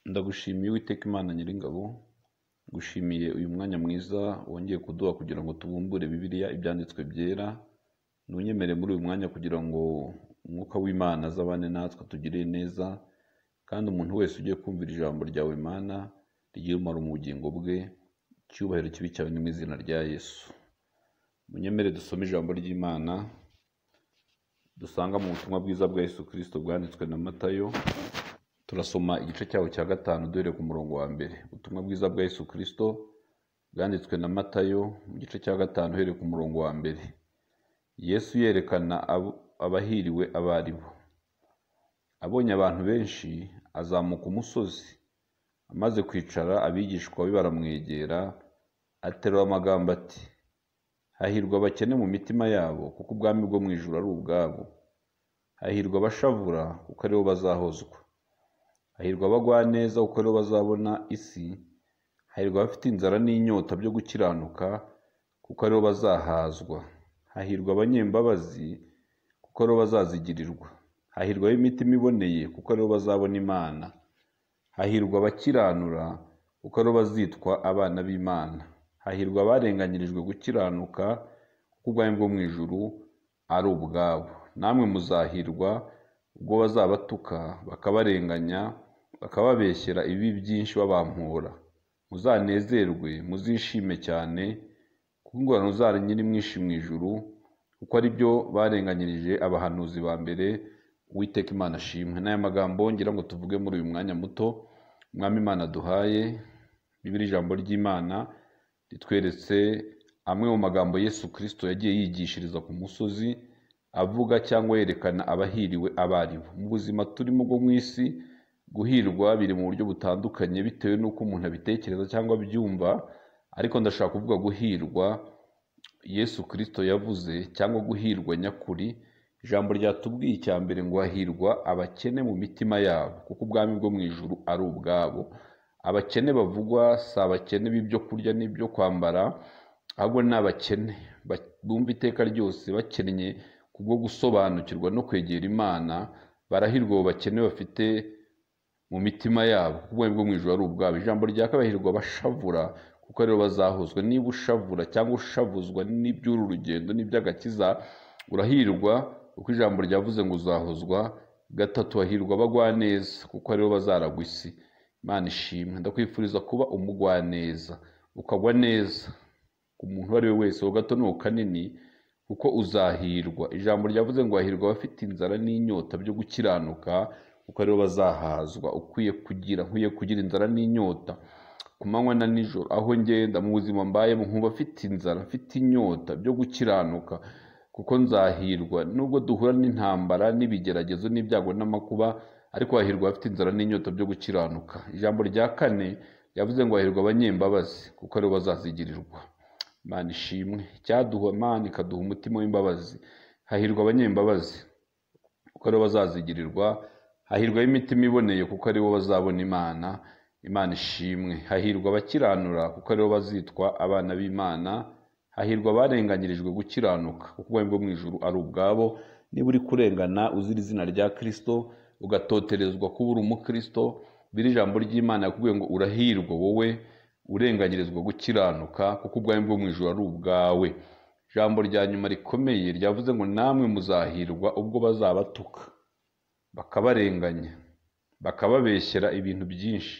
Ndagushimiye Uwiteka Imana Nyiringabo, ngushimiye uyu mwanya mwiza wongeye kuduha kugira ngo tubumbure Bibiliya ibyanditswe byera, ntunyemere muri uyu mwanya kugira ngo umwuka w'Imana azabane natwe atugirire neza, kandi umuntu wese ugiye kumvira ijambo ryawe Mana rigire umumaro mu bugingo bwe, icyubahiro kibe cyawe ni mu izina rya Yesu. Munyemere dusome ijambo ry'Imana dusanga mu butumwa bwiza bwa Yesu Kristo bwanditswe na Matayo, turasoma igice cyaho cya gatanu duhereye ku murongo wa mbere. Ubutumwa bwiza bwa Yesu Kristo bwanditswe na Matayo mu gice cya gatanu uhereye ku murongo wa mbere. Yesu yerekana abo- abahiriwe abo ari bo. Abonye abantu benshi azamuka umusozi, amaze kwicara abigishwa be baramwegera, aterura amagambo ati: Hahirwa abakene mu mitima yabo, kuko ubwami bwo mu ijuru ari ubwabo. Hahirwa abashavura, kuko aribo bazahozwa. Hahirwa abagwaneza, kuko aribo bazabona isi. Hahirwa abafite inzara n'inyota byo gukiranuka, kuko aribo bazahazwa. Hahirwa abanyembabazi, kuko aribo bazazigirirwa. Hahirwa ab'imitima iboneye, kuko aribo bazabona Imana. Hahirwa abakiranura, kuko aribo bazitwa abana b'Imana. Hahirwa abarenganyirijwe gukiranuka, kuko ubwami bwo mu ijuru ari ubwabo. Namwe muzahirwa ubwo bazabatuka, bakabarenganya, bakababeshyera ibibi byinshi babampora. Muzanezerwe, muzishime cyane, kuko ingororano zanyu nyiri mwinshi mu ijuru, kuko ari byo barenganyirije abahanuzi ba mbere, Uwiteka Imana ashimwe. N'aya magambo ngira ngo tuvuge muri uyu mwanya muto, Mwami Imana duhaye, Bibiliya ijambo ry'Imana ritweretse amwe mu magambo Yesu Kristo yagiye yigishiriza ku musozi, avuga cyangwa yerekana abahiriwe abo ari bo. Mu buzima turimo bwo mu isi, guhirwa biri mu buryo butandukanye bitewe n'uko umuntu abitekereza cyangwa abyumva, ariko ndashaka kuvuga guhirwa Yesu Kristo yavuze cyangwa guhirwa nyakuri, ijambo ryatubwiye icya mbere ngo hahirwa abakene mu mitima yabo, kuko ubwami bwo mu ijuru ari ubwabo. Abakene bavugwa si abakene b'ibyo kurya n'ibyo kwambara, ahubwo ni abakene ba- bumva iteka ryose bakennye kubwo gusobanukirwa no kwegera Imana, barahirwa abo bakene bafite mu mitima yabo, kuko ubwami bwo mu ijuru ari ubwabo. Ijambo rya kabiri hahirwa abashavura, kuko aribo bazahozwa. Niba ushavura cyangwa ushavuzwa n'iby'uru rugendo n'iby'agakiza, urahirwa, kuko ijambo ryavuze ngo uzahozwa. Gatatu hahirwa abagwaneza, kuko aribo bazaragwa isi. Imana ishimwe, ndakwifuriza kuba umugwaneza, ukagwa neza ku muntu uwo ari we wese, uwo gato n'uwo kanini, kuko uzahirwa. Ijambo ryavuze ngo hahirwa abafite inzara n'inyota byo gukiranuka, kuko aribo bazahazwa. Ukwiye kugira, nkwiye kugira inzara n'inyota ku manywa na nijoro, aho ngenda mu buzima mbayemo, nkumva afite inzara, afite inyota byo gukiranuka, kuko nzahirwa. Nubwo duhura n'intambara, n'ibigeragezo, n'ibyago, n'amakuba, ariko hahirwa abafite inzara n'inyota byo gukiranuka. Ijambo rya kane ryavuze ngo hahirwa abanyembabazi, kuko aribo bazazigirirwa. Imana ishimwe, icyaduha Imana ikaduha umutima w'imbabazi. Hahirwa abanyembabazi, kuko aribo bazazigirirwa. Hahirwa ab'imitima iboneye, kuko aribo bazabona Imana. Imana ishimwe. Hahirwa abakiranura, kuko aribo bazitwa abana b'Imana. Hahirwa abarenganyirijwe gukiranuka, kuko ubwami bwo mu ijuru ari ubwabo. Niba uri kurengana uzira izina rya Kristo, ugatoterezwa kuba uri umukristo, biri ijambo ry'Imana yakubwiye ngo urahirwa wowe urenganyirizwa gukiranuka, kuko ubwami bwo mu ijuru ari ubwawe. Ijambo rya nyuma rikomeye ryavuze ngo namwe muzahirwa ubwo bazabatuka bakabarenganya, bakababeshyera ibintu byinshi,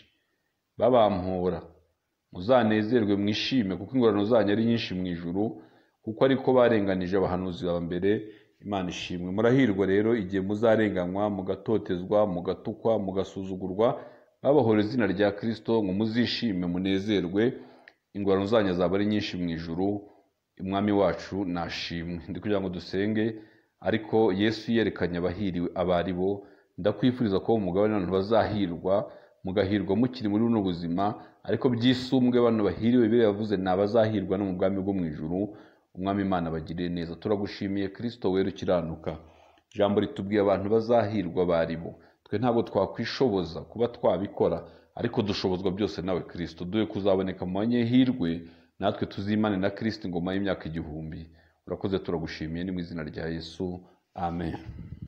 babampora. Muzanezerwe mwishime, kuko ingororano zanyu ari nyinshi mu ijuru, kuko ariko barenganije abahanuzi ba mbere. Imana ishimwe. Murahirwa rero igihe muzarenganywa, mugatotezwa, mugatukwa, mugasuzugurwa, babahora izina rya Kristo ngo muzishime munezerwe, ingororano zanyu zaba ari nyinshi mu ijuru, umwami wacu nashimwe. Ndi kugira ngo dusenge, ariko Yesu yerekanye abahiriwe abo ari bo, ndakwifuriza ko umugabane abantu bazahirwa, mugahirwa mukiri muri buno buzima, ariko byisumbwe bano bahiriwe Bibiliya yavuze ni abazahirwa no mu bwami bwo mu ijuru, umwami Imana abagirire neza. Turagushimiye Kristo wera ukiranuka. Ijambo ritubwiye abantu bazahirwa abo ari bo. Twe ntabwo twakwishoboza kuba twabikora, ariko dushobozwa byose nawe Kristo. Duhe kuzaboneka mu banyehirwe, natwe tuzimane na Kristo ingoma y'imyaka igihumbi. Urakoze, turagushimiye, ni mu izina rya Yesu. Amen.